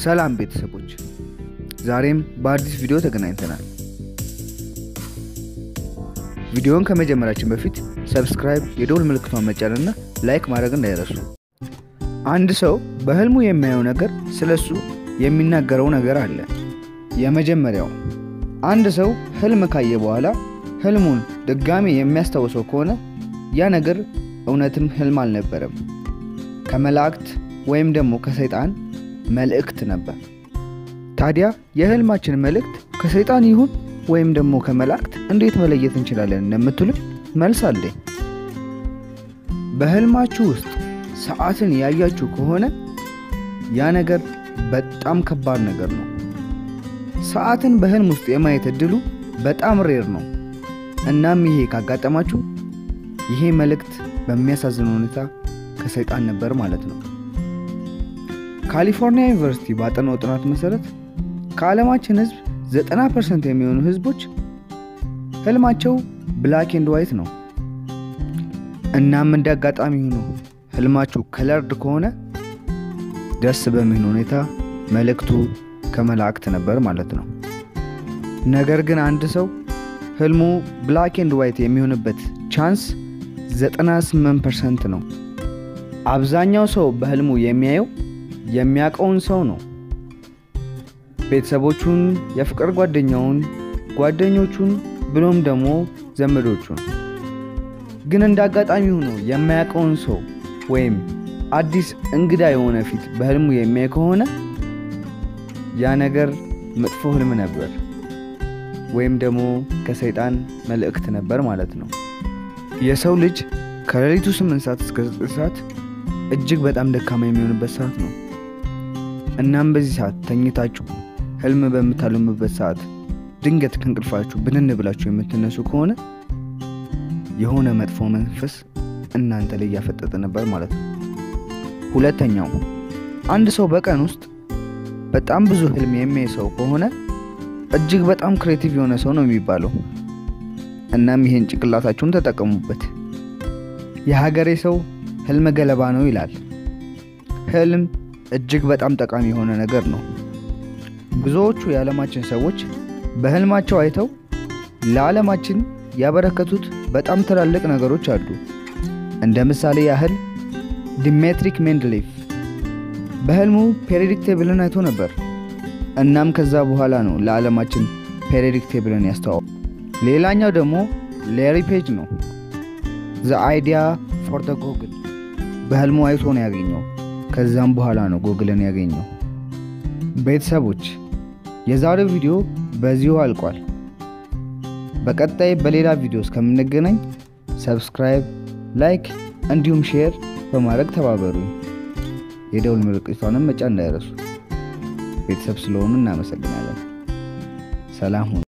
ሰላም ቤተሰቦች፣ ዛሬም በአዲስ ቪዲዮ ተገናኝተናል። ቪዲዮውን ከመጀመራችን በፊት ሰብስክራይብ፣ የደውል ምልክቷን መጫንና ላይክ ማድረግ እንዳይረሱ። አንድ ሰው በህልሙ የሚያየው ነገር ስለሱ የሚናገረው ነገር አለ። የመጀመሪያው አንድ ሰው ህልም ካየ በኋላ ህልሙን ድጋሚ የሚያስታውሰው ከሆነ ያ ነገር እውነትም ህልም አልነበረም፣ ከመላእክት ወይም ደግሞ ከሰይጣን መልእክት ነበር። ታዲያ የህልማችን መልእክት ከሰይጣን ይሁን ወይም ደግሞ ከመላእክት እንዴት መለየት እንችላለን እንደምትሉኝ መልስ አለኝ። በህልማችሁ ውስጥ ሰዓትን ያያችሁ ከሆነ ያ ነገር በጣም ከባድ ነገር ነው። ሰዓትን በህልም ውስጥ የማየት እድሉ በጣም ሬር ነው። እናም ይሄ ካጋጠማችሁ ይሄ መልእክት በሚያሳዝን ሁኔታ ከሰይጣን ነበር ማለት ነው። ካሊፎርኒያ ዩኒቨርሲቲ ባጠናው ጥናት መሰረት ከዓለማችን ህዝብ 90 ፐርሰንት የሚሆኑ ህዝቦች ህልማቸው ብላክ ኤንድ ዋይት ነው። እናም እንደ አጋጣሚ ሆኖ ህልማችሁ ከለርድ ከሆነ ደስ በሚሆን ሁኔታ መልእክቱ ከመላእክት ነበር ማለት ነው። ነገር ግን አንድ ሰው ህልሙ ብላክ ኤንድ ዋይት የሚሆንበት ቻንስ 98 ፐርሰንት ነው። አብዛኛው ሰው በህልሙ የሚያየው የሚያውቀውን ሰው ነው። ቤተሰቦቹን፣ የፍቅር ጓደኛውን፣ ጓደኞቹን ብሎም ደግሞ ዘመዶቹን። ግን እንደ አጋጣሚ ሆኖ የማያውቀውን ሰው ወይም አዲስ እንግዳ የሆነ ፊት በህልሙ የሚያይ ከሆነ ያ ነገር መጥፎ ህልም ነበር ወይም ደግሞ ከሰይጣን መልእክት ነበር ማለት ነው። የሰው ልጅ ከሌሊቱ 8 ሰዓት እስከ 9 ሰዓት እጅግ በጣም ደካማ የሚሆንበት ሰዓት ነው። እናም በዚህ ሰዓት ተኝታችሁ ህልም በምታልሙበት ሰዓት ድንገት ከእንቅልፋችሁ ብንን ብላችሁ የምትነሱ ከሆነ የሆነ መጥፎ መንፈስ እናንተ ላይ እያፈጠጠ ነበር ማለት ነው። ሁለተኛው አንድ ሰው በቀን ውስጥ በጣም ብዙ ህልም የሚያይ ሰው ከሆነ እጅግ በጣም ክሬቲቭ የሆነ ሰው ነው የሚባለው። እናም ይህን ጭንቅላታችሁን ተጠቀሙበት። የሀገሬ ሰው ህልም ገለባ ነው ይላል። ህልም እጅግ በጣም ጠቃሚ የሆነ ነገር ነው። ብዙዎቹ የዓለማችን ሰዎች በህልማቸው አይተው ለዓለማችን ያበረከቱት በጣም ትላልቅ ነገሮች አሉ። እንደ ምሳሌ ያህል ዲሜትሪክ ሜንድሌፍ በህልሙ ፔሪዮዲክ ቴብልን አይቶ ነበር። እናም ከዛ በኋላ ነው ለዓለማችን ፔሪዮዲክ ቴብልን ያስተዋወቀው። ሌላኛው ደግሞ ሌሪ ፔጅ ነው። ዘ አይዲያ ፎር ደ ጎግል በህልሙ አይቶ ነው ያገኘው። ከዛም በኋላ ነው ጎግልን ያገኘው። ቤተሰቦች የዛሬው ቪዲዮ በዚሁ አልቋል። በቀጣይ በሌላ ቪዲዮ እስከምንገናኝ ሰብስክራይብ፣ ላይክ እንዲሁም ሼር በማድረግ ተባበሩኝ። የደውል ምልክቷንም መጫን እንዳይረሱ። ቤተሰብ ስለሆኑ እናመሰግናለን። ሰላም ሁኑ።